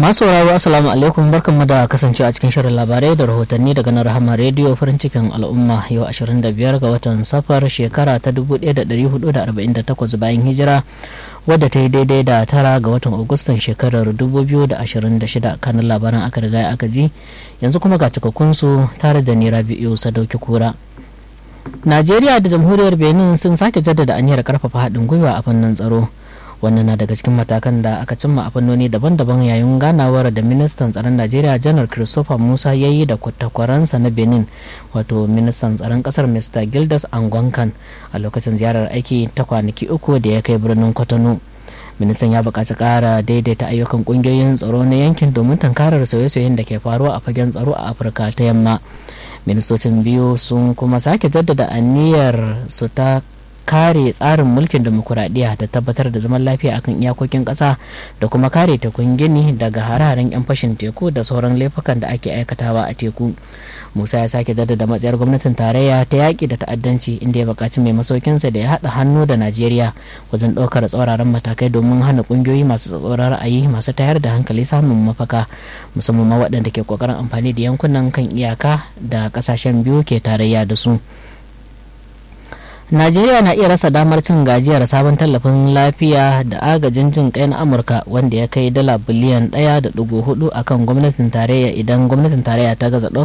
masu sauraro assalamu alaikum barkanmu da kasancewa a cikin shirin labarai da rahotanni daga nan rahama rediyo farin cikin al'umma yau 25 ga watan safar shekara ta 1448 bayan hijira wadda ta yi daidai da tara ga watan agustan shekarar 2026 kanin labaran aka riga aka ji yanzu kuma ga cikakkunsu tare da nera biyu sadauki kura najeriya da jamhuriyar benin sun sake jaddada aniyar karfafa haɗin gwiwa a fannin tsaro wannan na daga cikin matakan da aka cimma a fannoni daban-daban yayin ganawar da ministan tsaron najeriya janar christopher musa ya yi da takwaransa na benin wato ministan tsaron kasar mr gildas angwankan a lokacin ziyarar aiki ta kwanaki uku da ya kai birnin kwatano ministan ya buƙaci ƙara daidaita ayyukan ƙungiyoyin tsaro na yankin domin tankarar sauye-sauyen da ke faruwa a fagen tsaro a afirka ta yamma ministocin biyu sun kuma sake jaddada aniyar su ta kare tsarin mulkin demokuraɗiyya da tabbatar da zaman lafiya akan iyakokin ƙasa da kuma kare tekun gini daga hare-haren 'yan fashin teku da sauran laifukan da ake aikatawa a teku musa ya sake jaddada matsayar gwamnatin tarayya ta yaƙi da ta'addanci inda ya buƙaci mai masaukinsa da ya haɗa hannu da najeriya wajen ɗaukar tsauraran matakai domin hana ƙungiyoyi masu tsatsauran ra'ayi masu tayar da hankali samun mafaka musamman ma waɗanda ke ƙoƙarin amfani da yankunan kan iyaka da ƙasashen biyu ke tarayya da su. Najeriya na iya rasa damar cin gajiyar sabon tallafin lafiya da agajin jin kai na Amurka wanda ya kai dala biliyan ɗaya da ɗigo hudu akan gwamnatin tarayya idan gwamnatin tarayya ta gaza